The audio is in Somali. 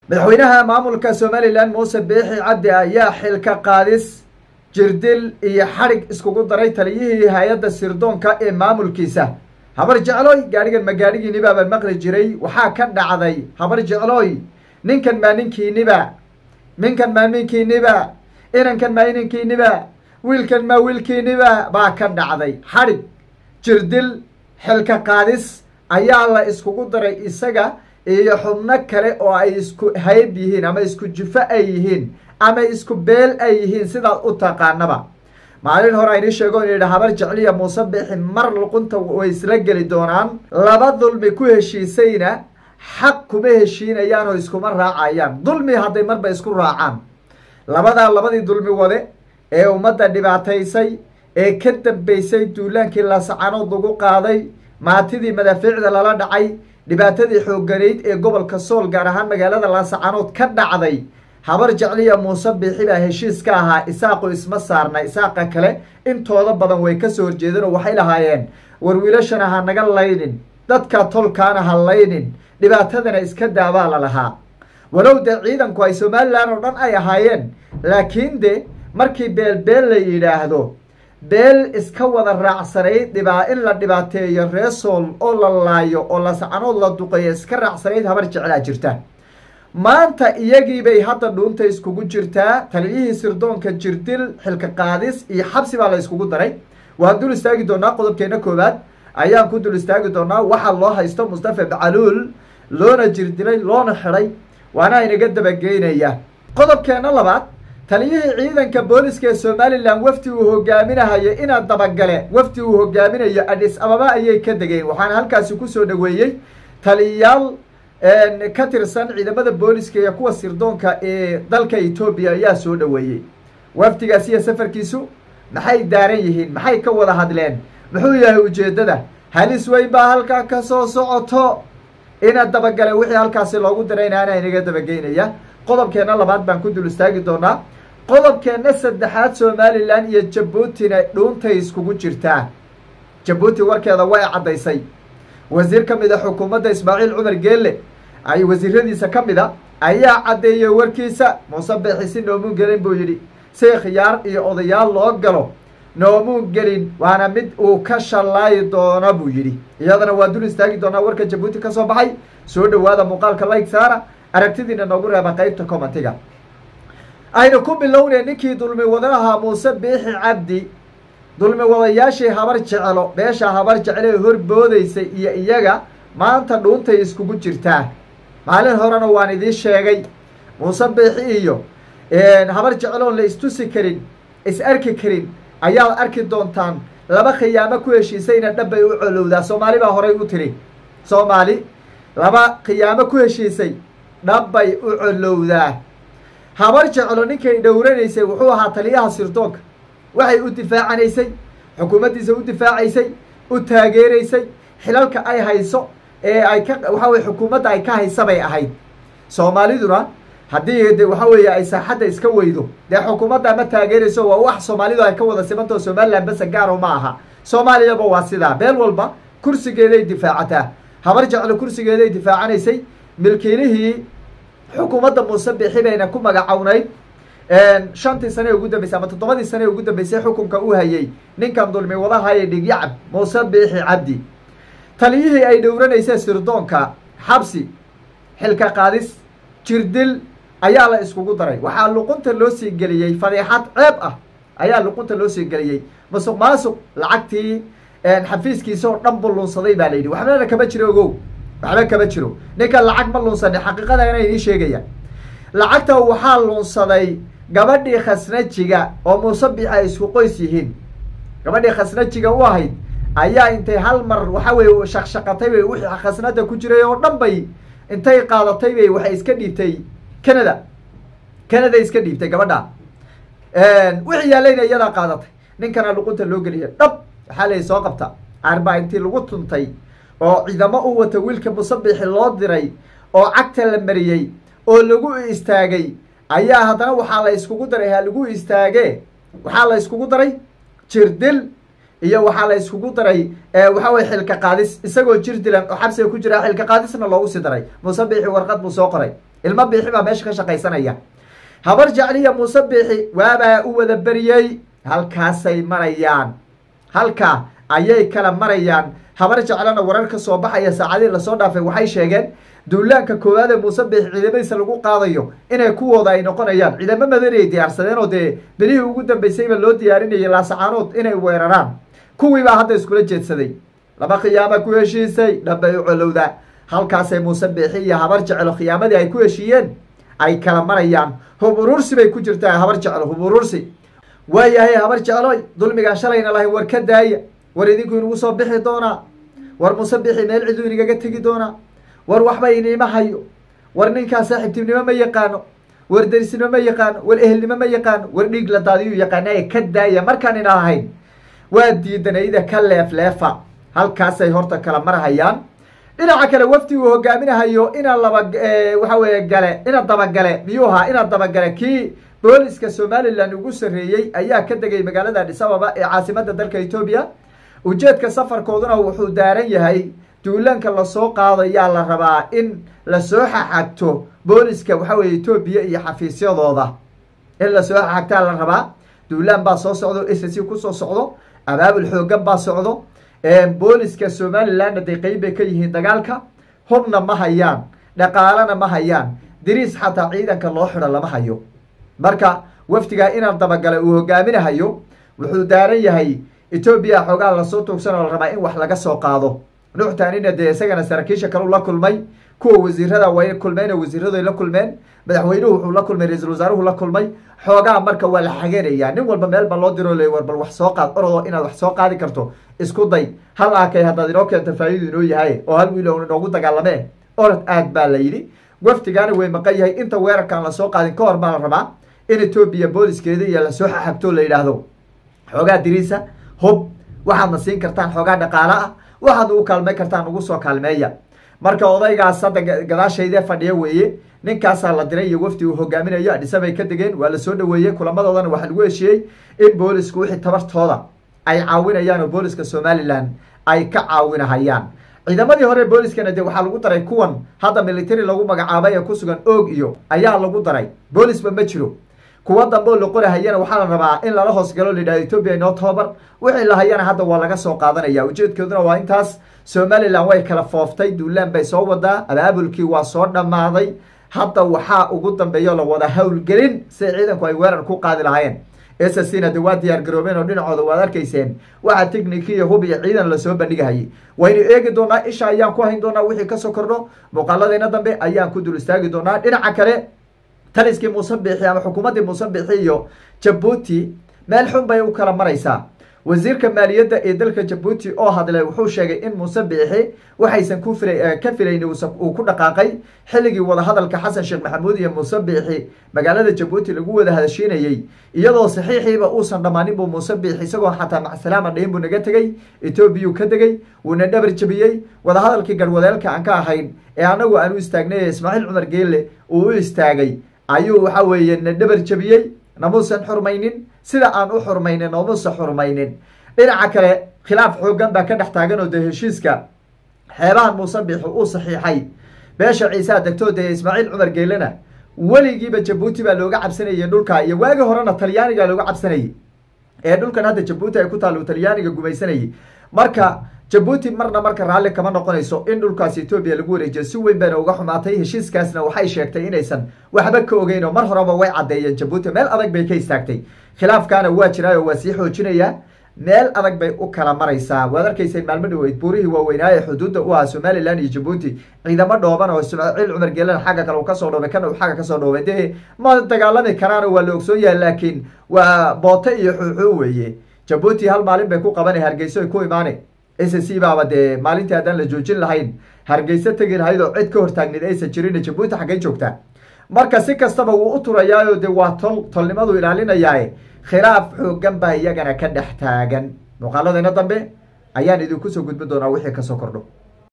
madaxweynaha maamulka somalilan muuse biixi cabdi ayaa xilka qaadis jirdil iyo xadhig iskugu daray taliyihii hay-adda sirdoonka ee maamulkiisa habar jeclooy gaadhigan ma gaadhigiinibaaba maqli jiray waxaa ka dhacday habar jeclooy ninkan maa ninkiiniba ninkan maa ninkiiniba inankan maa inankiiniba wiilkan maa wiilkiiniba baa ka dhacday xadhig jirdil xilka qaadis ayaa la iskugu daray isaga iyo xubno kale oo ay isku hayb yihiin ama isku jufo ay yihiin ama isku beel ay yihiin sidaad u taqaanaba maalin hore aynii sheego in yidhi habar jecliya muuse bixi mar luqunta way isla geli doonaan laba dulmi ku heshiisayna xaq kuma heshiinayaan oo iskuma raacayaan dulmi hadday marba isku raacaan labadaa labadii dulmi wade ee ummadda dhibaataysay ee ka dambeysay duulaankii laasacanood lagu qaaday maatidii madaafiicda lala dhacay dhibaatadii xoogganayd ee gobolka sool gaar ahaan magaalada laasacanood ka dhacday habar jecliya muuse biixi baa heshiis ka ahaa isaaqu isma saarna isaaqa kale intooda badan way kasoo horjeedeen oo waxay lahaayeen war wiilashana ha naga laynin dadka tolkaana ha laynin dhibaatadana iska daabaa la lahaa walow dee ciidanku ay somalilan oo dhan ay ahaayeen laakiin de markii beelbeel la yidhaahdo beel iska wada raacsanayd dhibaa in la dhibaateeyo reesool oo la laayo oo lasacanood la duqeeyo iska raacsanayd habar jeclaa jirta maanta iyagiibay hadda dhuunta iskugu jirtaa taliyihii sirdoonka jirdil xilka qaadis iyo xabsi baa la iskugu daray waan dul istaagi doonaa qodobkeena koowaad ayaan ku dul istaagi doonaa waxaa loo haysto mustafa bacaluul loona jirdilay loona xidhay waana inaga dabageynaya qodobkeena labaad taliyihii ciidanka booliska ee somalilan wafdi uu hogaaminahayo inaad dabagale wafdi uu hogaaminayo adhis ababa ayay ka degeen waxaana halkaasi kusoo dhaweeyey taliyayaal ka tirsan ciidamada booliska iyo kuwa sirdoonka ee dalka etoobiya ayaa soo dhaweeyey wafdigaas iyo safarkiisu maxay daaran yihiin maxay ka wada hadleen muxuu yahay ujeeddada halis weyn baa halkaa ka soo socoto inaad dabagale wixii halkaasi loogu dirayna anaa inaga dabageynaya qodobkeenna labaad baan ku dul istaagi doonaa qodobkeenna saddexaad somalilan iyo jabuutina dhuuntay iskugu jirtaa jabuuti warkeeda way caddaysay wasiir ka mid a xukuumadda ismaaciil cumar geelle ay wasiiradiisa ka mid a ayaa caddeeyey warkiisa muuse biixi si noomuun gelin buu yidhi si khiyaar iyo odayaal loo galo noomuun gelin waana mid uu ka shallaayi doono buu yidhi iyadana waa dul istaagi doonaa warka jabuuti ka soo baxay soo dhowaada muuqaalka like saara aragtidiina noogu reeba qeybta commentiga aynu ku bilownay ninkii dulmi wadaha muuse biixi cabdi dulmi wadayaashii habar jecelo beesha habar jeclo ee horboodaysay iyo iyaga maanta dhuuntay iskugu jirtaa maalin horena waan idiin sheegay muuse biixi iyo habar jecloon la istusi karin is arki karin ayaad arki doontaan laba khiyaamo ku heshiisayna dhabbay u colowdaa soomaali baa horay u tiri soomaali laba khiyaamo ku heshiisay dhabbay u colowdaa habar jeclo ninkay dhowranaysay wuxuu ahaa taliyaha sirdoonka waxay u difaacanaysay xukuumaddiisa u difaacaysay u taageeraysay xilalka ay hayso ee ay ka waxa weye xukuumadda ay ka haysa bay ahayd soomaaliduna haddii de waxa weeye ay saaxadda iska weydo dee xukuumadda ma taageerayso waa wax soomaalidu ay ka wada simantao somalilan basa gaaro ma aha soomaaliyaba waa sidaa beel walba kursigeeday difaacataa habar jeclo kursigeeday difaacanaysay milkiilihii xukuumadda muuse bixi bayna ku magacownayd shantii sane ugu dambeysay ama toddobadii sane ugu dambeysay xukunka u hayay ninkan dulmi wadahaya dhigyacab muuse biixi cabdi taliyihii ay dhowranaysay sirdoonka xabsi xilka qaadis jirdil ayaa la iskugu daray waxaa luqunta loo sii geliyey fadiixad ceeb ah ayaa luqunta loo sii geliyey masuq maasuq lacagtii xafiiskiisa oo dhan buu lunsaday baa la yidhi waxbana kama jiro ogow waxba kama jiro ninkan lacag ma lunsani xaqiiqada inay idiin sheegaya lacagta waxaa lunsaday gabadhii khasnajiga oo muuse biixi ay isku qoys yihiin gabadhii khasnajiga u ahayd ayaa intay hal mar waxa weye shaqshaqatay bay wixii khasnada ku jiray oo dhan bay intay qaadatay bay waxay iska dhiibtay canada canada iska dhiibtay gabadha wixii yaalayna iyadaa qaadatay ninkana luqunta loo geliya dhab waxaa lay soo qabta arbaa intii lagu tuntay oo ciidamo u wata wiilka musabixi loo diray oo cagta la mariyey oo lagu istaagay ayaa haddana waxaa la iskugu daray ha lagu istaage waxaa la iskugu daray jirdil iyo waxaa la iskugu daray waxa weye xilka qaadis isagoo jir dilan oo xabsiga ku jira xilka qaadisna loogu sii daray musabixi warqad buu soo qoray ilmo biixi baa meesha ka shaqaysanaya habar jecliya muuse biixi waabaa u wada beriyey halkaasay marayaan halkaa ayay kala marayaan habar jeclana warar ka soo baxaya saacadihii lasoo dhaafay waxay sheegeen duulaanka koowaad ee muuse biixi ciidamadiisa lagu qaadayo inay kuwooda ay noqonayaan ciidamo madani ay diyaarsadeen oo dee belihii ugu dambeysayba loo diyaarinayay laasacaanood inay weeraraan kuwii baa hadda iskula jeedsaday laba khiyaama ku heshiisay dhambay u colowda halkaasay muuse biixi iyo habar jeclo khiyaamadii ay ku heshiiyeen ay kala marayaan hub urursi bay ku jirtaa habar jeclo hub urursi waayahay habar jecloy dulmigaan shalayna lahayn war ka daaya war idinku inugu soo bixi doonaa war muuse bixi meel ciduu inagaga tegi doonaa war waxba iniima hayo war ninkaa saaxiibtinimo ma yaqaano war derisnimo ma yaqaano war ehelnimo ma yaqaano war dhiig la daadiyuu yaqaanaya ka daaya markaan ina ahayn waa diidanayda ka leefleefa halkaasay horta kala marhayaan dhinaca kale wafdi uu hogaaminahayo ina laba waxa weeye gale ina dabagale miyuu ahaa ina dabagale kii booliska somalilan ugu sarreeyey ayaa ka degay magaalada adis ababa ee caasimada dalka etoobiya ujeedka safarkooduna wuxuu daaran yahay duulaanka lasoo qaadayaa la rabaa in lasoo xaxagto booliska waxa weye etoobiya iyo xafiisyadooda in lasoo xaxagtaa la rabaa duulaan baa soo socdo s c kusoo socdo abaabul xoogan baa socdo booliska somalilandna day qeyb bay ka yihiin dagaalka hubna ma hayaan dhaqaalana ma hayaan diriis xataa ciidanka loo xidho lama hayo marka wafdigaa inaan dabagala uu hogaaminahayo wuxuu daaran yahay etoobiya xoogaa lasoo tuugsan oo la rabaa in wax laga soo qaado nuuxtaanina dee isagana saraakiisha kaleu la kulmay kuwa wasiirada way kulmeen oo wasiiradoy la kulmeen madaxweynuhu wuxuu la kulmay ra-iisul wasaaruhu la kulmay xoogaa marka waa la xagenayaa nin walba meel ba loo diro le war bal wax soo qaad orodoo inaad wax soo qaadi karto isku day hal aakay haddaad inoo keento faa'idu inoo yahay oo hal wiil inoogu dagaalamee orod aad baa la yidhi wafdigaana way maqan yahay inta weerarkaan lasoo qaadin ka hor baa la rabaa in etoobiya booliskeeda iyo lasoo xaxagto la yidhaahdo xoogaa diriisa hub waxaadna siin kartaan xoogaa dhaqaale ah waxaad ugu kaalmay kartaan ugu soo kaalmeeya marka odaygaas hadda gadaashayde fadhiya weeye ninkaasaa la diray iyo wafdi uu hogaaminayo adhisabay ka degeen waa la soo dhaweeyey kulamadoodana waxaa lagu heshiiyey in boolisku wixii tabartooda ay caawinayaan oo booliska somalilan ay ka caawinahayaan ciidamadii hore booliskana dee waxaa lagu daray kuwan hadda military lagu magacaabay ee ku sugan oog iyo ayaa lagu daray boolisba ma jiro kuwa dambe oo la qorahayana waxaa la rabaa in lala hoos galo layidhahdo etoobiya inoo tababar wixii la hayana hadda waa laga soo qaadanaya ujeedkooduna waa intaas somalilan way kala fooftay duulaan bay soo wadaa abaabulkii waa soo dhammaaday hadda waxaa ugu dambeeyo la wada howlgelin si ciidanku ay weerar ku qaadi lahaayeen ssna de waa diyaar garoobeen oo dhinacooda waad arkayseen waxaa techniki iyo hub iyo ciidan lasoo bandhigahayay waynu eegi doonaa isha ayaan ku hayn doonaa wixii kasoo kordho muuqaaladeena dambe ayaan ku dul istaagi doonaa dhinaca kale taliskii muuse biixi ama xukuumaddii muuse biixi iyo jabuuti meel xun bay u kala maraysaa wasiirka maaliyadda ee dalka jabuuti oo hadlay wuxuu sheegay in muuse biixi waxaysan ku fila ka filayn uu ku dhaqaaqay xilligii wadahadalka xasan sheekh maxamuud iyo muuse biixi magaalada jabuuti lagu wada hadashiinayey iyadoo saxiixiiba uusan dhammaanin buu muuse biixi isagoo xataa macsalaama dhayn buu naga tegey etoobiyuu ka degey wuuna dhabar jabiyey wadahadalkii garwadeelka aan ka ahayn ee anagu aan u istaagnay ee ismaaciil cumar geelle uu u istaagay ayuu waxa weeye na dhabar jabiyey namuusan xurmaynin sida aan u xurmaynin noomuusan xurmaynin dhinaca kale khilaaf xoogan baa ka dhex taagan oo dee heshiiska xeebahan muuse biixi uu saxiixay beesha ciisaa degtoo dee ismaaciil cumar geelena weligiiba jabuuti baa looga cabsanayay dhulka iyo waagi horena talyaaniga looga cabsanayay ee dhulkan hadda jabuuti ay ku taalla uu talyaaniga gumaysanayay marka jabuuti marna marka raalli kama noqonayso in dhulkaas etoobiya lagu wareejiyo si weyn bayna uga xumaatay heshiiskaasna waxay sheegtay inaysan waxba ka ogeyn oo mar horeba way caddeeyeen jabuuti meel adag bay ka istaagtay khilaafkaana waa jiraayoo waa sii xoojinayaa meel adag bay u kala maraysaa waad arkayseen maalmo dhaweyd buurihii waaweynaa ee xuduudda u ahaa somalilan iyo jabuuti ciidamo dhooban oo ismaaciil cumar geelan xagga kale uu kasoo dhoobay kana uu xagga kasoo dhoobay dee ma dagaalami karaano waa la ogsoon yahay laakiin waa boote iyo xuuxuu weeye jabuuti hal maalin bay ku qabanay hargeyso ay ku imaane s c baaba dee maalintii haddaan la joojin lahayn hargeyso tegi lahayd oo cid ka hortaagneed aysan jirin jabuuti xaggay joogtaa marka si kastaba wuu u turayaayo dee waa tol tolnimadu ilaalinayaae khilaaf xoogan baa iyagana ka dhex taagan muuqaaladeena dambe ayaan idinku soo gudbin doonaa wixii kasoo kordho